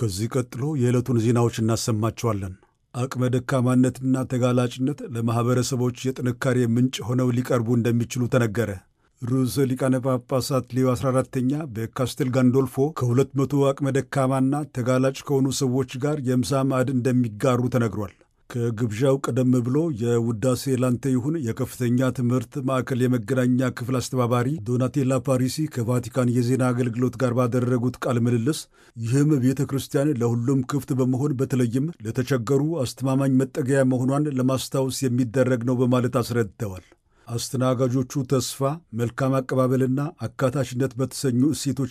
ከዚህ ቀጥሎ የዕለቱን ዜናዎች እናሰማቸዋለን። አቅመ ደካማነትና ተጋላጭነት ለማኅበረሰቦች የጥንካሬ ምንጭ ሆነው ሊቀርቡ እንደሚችሉ ተነገረ። ርዕሰ ሊቃነ ጳጳሳት ሌዮ 14ተኛ በካስቴል ጋንዶልፎ ከሁለት መቶ አቅመ ደካማና ተጋላጭ ከሆኑ ሰዎች ጋር የምሳ ማዕድ እንደሚጋሩ ተነግሯል። ከግብዣው ቀደም ብሎ የውዳሴ ላንተ ይሁን የከፍተኛ ትምህርት ማዕከል የመገናኛ ክፍል አስተባባሪ ዶናቴላ ፓሪሲ ከቫቲካን የዜና አገልግሎት ጋር ባደረጉት ቃለ ምልልስ ይህም ቤተ ክርስቲያን ለሁሉም ክፍት በመሆን በተለይም ለተቸገሩ አስተማማኝ መጠገያ መሆኗን ለማስታወስ የሚደረግ ነው በማለት አስረድተዋል። አስተናጋጆቹ ተስፋ፣ መልካም አቀባበልና አካታችነት በተሰኙ እሴቶች